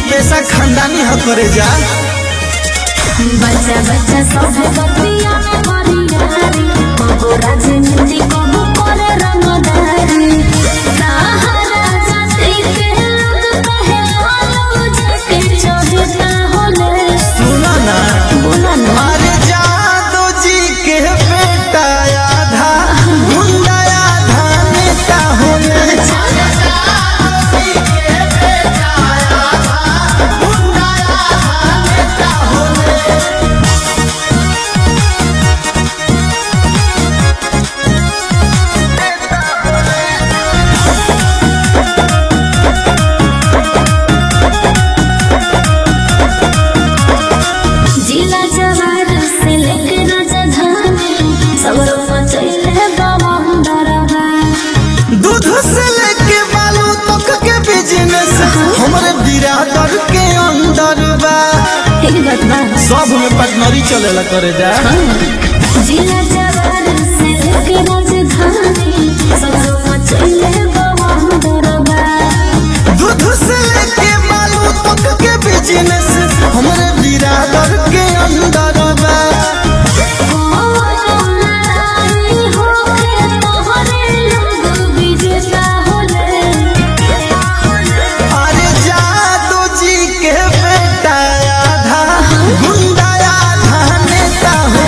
पैसा खानदानी ह करे जा बच्चा बच्चा सब बतिया परियारी कबो राजनीति कबो करे रंगदारी सहारा जाति के लोग कहे लालू जी के चहेता होले सुना ना बोला ना अरे जादो जी के बेटा आधा गुंडा आधा नेता होले जिला जवार से लेके राजधानी सगरो मचैले बवंडरवा दूध से लेके बालू तक के बिजनेस हमरे बिरादर के अंदर बा एक बात बा सब में पटनरी चलेला करे जा जिला जवार से लेके राजधानी सगरो मचैले बवंडरवा दूध से लेके बालू तक के बिजनेस हमरे बिरादर के अंदर बा कोनो लड़ाई होके तोहरे लोग विजेता होले अरे जादू जी के बेटा आधा गुंडा आधा नेता हो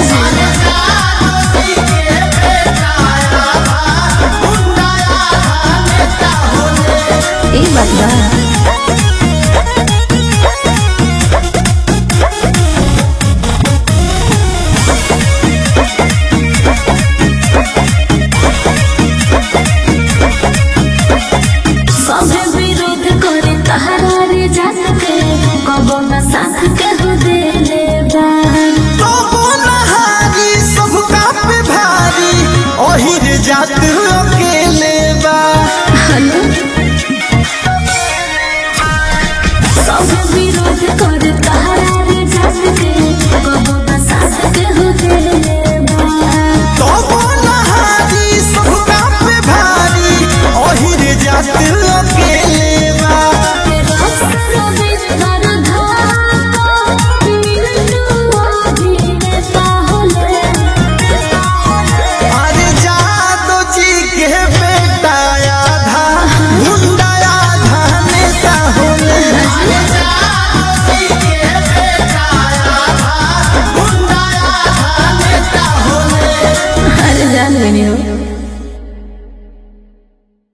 ई बात बा सभे विरोध करे तहरा रे जात के कबो न साथ के हो देले बा तो नहारी सबका पे भारी ओहिर जात अकेले बा हेलो सभे विरोध करे